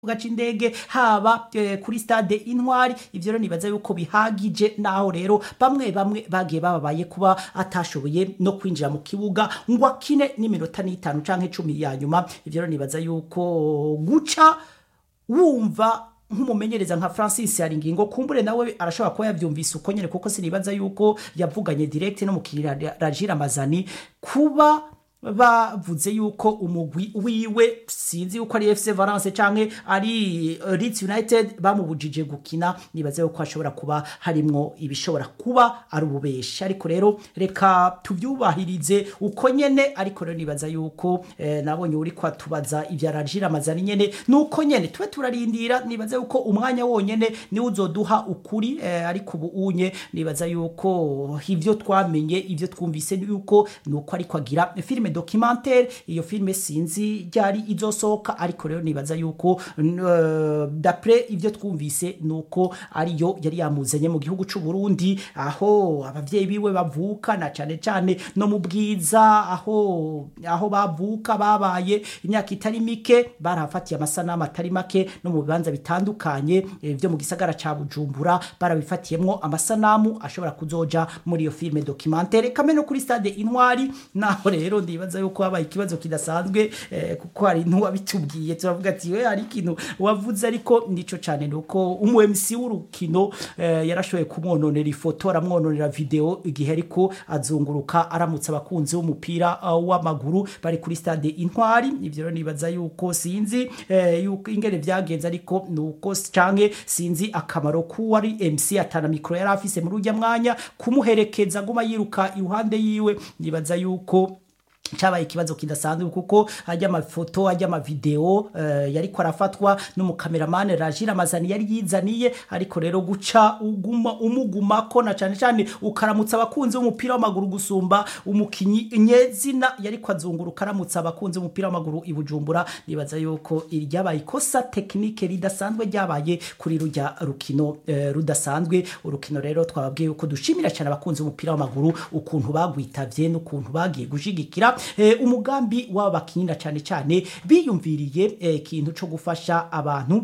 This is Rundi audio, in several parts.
gaca indege haba eh, kuri stade intwari ivyo rero nibaza yuko bihagije naho rero bamwe bamwe bagiye bababaye kuba atashoboye no kwinjira mu kibuga ngo akine n'iminota n'itanu canke cumi ya nyuma ivyo rero nibaza yuko guca wumva nk'umumenyereza nka Francis Haringingo kumbure nawe arashobora kuba yavyumvise uko nyene kuko sinibaza yuko yavuganye direct no mukirira Rajira Mazani kuba bavuze yuko umugwi wiwe sinzi yuko ari FC Valence canke ari uh, Leeds United bamubujije gukina nibaze yuko ashobora kuba harimwo ibishobora kuba ari ububeshi ariko rero reka tuvyubahirize uko nyene ariko rero nibaza yuko eh, nabonye uri kwatubaza ivya Rajira Mazani nyene nuko nyene tube turarindira nibaza yuko umwanya wonyene ni uzoduha ukuri eh, ariko ubu unye nibaza yuko ivyo twamenye ivyo twumvise yuko nuko ariko agira filime documentaire iyo filime sinzi ryari izosohoka ariko rero nibaza yuko uh, d'après ivyo twumvise nuko ariyo yari yamuzanye mu gihugu c'u Burundi aho abavyeyi biwe bavuka na cane cane no mu bwiza aho aho bavuka babaye imyaka itari mike barafatiye amasanamu atari make no mu bibanza bitandukanye eh, vyo mu gisagara ca Bujumbura barabifatiyemwo amasanamu ashobora kuzoja muri iyo filime documentaire kamwe no kuri stade Intwari naho rero ndibaza yuko habaye ikibazo kidasanzwe eh, kuko hari ntuwabitubwiye turavuga ati we hari ikintu wavuze ariko nico cane nuko umu MC w'urukino eh, yarashoboye kumwononera ifoto aramwononera video igihe ariko azunguruka aramutse abakunzi b'umupira uh, w'amaguru bari kuri stade Intwari ivyo rero nibaza yuko sinzi eh, yuko ingene vyagenze ariko nuko canke sinzi akamaro kuwari MC atana mikro yari afise muri urya mwanya kumuherekeza nguma yiruka iruhande yiwe nibaza yuko cabaye ikibazo kidasanzwe kuko ajya amafoto ajya amavideo uh, yariko arafatwa n'umukameramane Rajira Mazani yari yizaniye ariko rero guca uguma umugumako na cane cane ukaramutsa abakunzi b'umupira w'amaguru gusumba umukinyi nyezina yariko azunguruka aramutsa abakunzi b'umupira w'amaguru i Bujumbura nibaza yuko iryabaye ikosa tekinike ridasanzwe ryabaye kuri rujya rukino uh, rudasanzwe urukino rero twababwiye yuko dushimira cyane abakunzi b'umupira w'amaguru ukuntu bagwitavye n'ukuntu bagiye gushigikira eh, umugambi w'abakinira cyane cyane biyumviriye ikintu eh, cyo gufasha abantu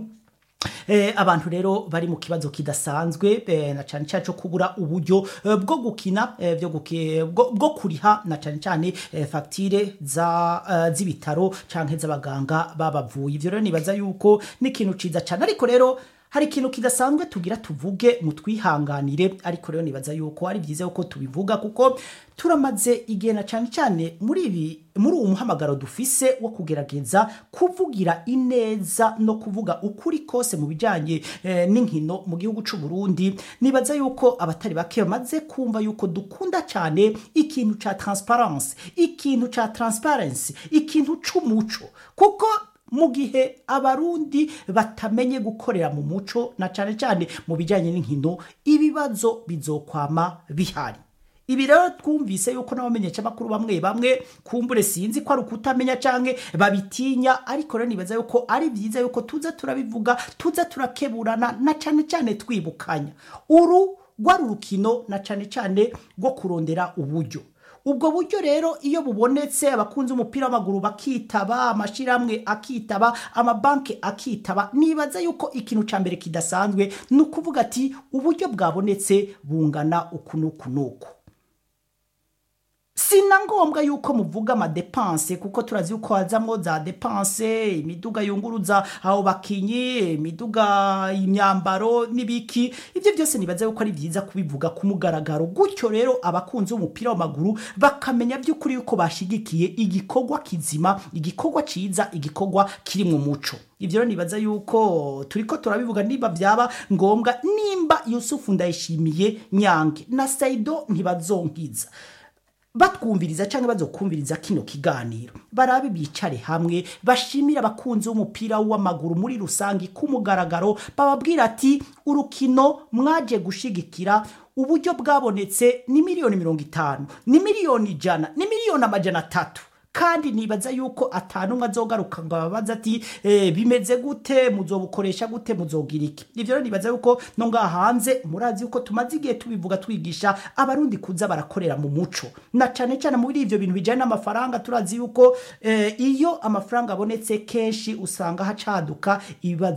Eh, abantu rero bari mu kibazo kidasanzwe eh, na cyane cyane cyo kubura uburyo eh, bwo gukina eh, byo guki, bwo, bwo kuriha na cyane cyane eh, facture za uh, z'ibitaro canke z'abaganga babavuye ivyo rero nibaza yuko ni ikintu ciza cyane ariko rero hari ikintu kidasanzwe tugira tuvuge mu twihanganire ariko rero nibaza yuko ari byiza yuko tubivuga kuko turamaze igihe na cyane cyane muri ibi muri uwo muhamagaro dufise wo kugerageza kuvugira ineza no kuvuga ukuri kose mu bijyanye eh, n'inkino mu gihugu cy'u Burundi nibaza yuko abatari bake bamaze kumva yuko dukunda cyane ikintu cya transparence ikintu cya transparency ikintu c'umuco kuko mu gihe abarundi batamenye gukorera mu muco na cyane cyane mu bijyanye n'inkino ibibazo bizokwama bihari ibi rero twumvise yuko n'abamenyesha makuru bamwe bamwe kumbure sinzi ko ari ukutamenya canke babitinya ariko rero nibaza yuko ari byiza yuko tuza turabivuga tuza turakeburana na cyane cyane twibukanya uru rwari urukino na cyane cyane rwo kurondera uburyo ubwo buryo rero iyo bubonetse abakunzi umupira w'amaguru bakitaba amashiramwe akitaba amabanki akitaba nibaza yuko ikintu ca mbere kidasanzwe ni ukuvuga ati uburyo bwabonetse bungana uku n'uku n'uku sina ngombwa yuko muvuga amadepanse kuko turazi yuko hazamwo za depanse imiduga yunguruza aho bakinyi imiduga imyambaro n'ibiki ivyo byose nibaza yuko ari byiza kubivuga ku mugaragaro gutyo rero abakunzi b'umupira w'amaguru bakamenya by'ukuri yuko bashigikiye igikorwa kizima igikorwa ciza igikorwa kiri mu muco ivyo rero nibaza yuko turiko turabivuga niba byaba ngombwa nimba yusufu ndayishimiye nyange na saido ntibazonkiza batwumviriza cyangwa bazokumviriza kino kiganiro barabe bicare hamwe bashimira abakunzi b'umupira w'amaguru muri rusange ku mugaragaro bababwira ati urukino mwaje gushigikira uburyo bwabonetse ni miliyoni mirongo itanu ni miliyoni ijana ni miliyoni amajana atatu kandi nibaza yuko atanumwe azogaruka ngo ababaze ati eh, bimeze gute muzobukoresha gute muzogira iki ivyo rero nibaza yuko no ngaha hanze murazi yuko tumaze igihe tubivuga twigisha abarundi kuza barakorera mu muco na cane cane muri ivyo bintu bijanye n'amafaranga turazi yuko eh, iyo amafaranga abonetse kenshi usanga hacaduka ibibazo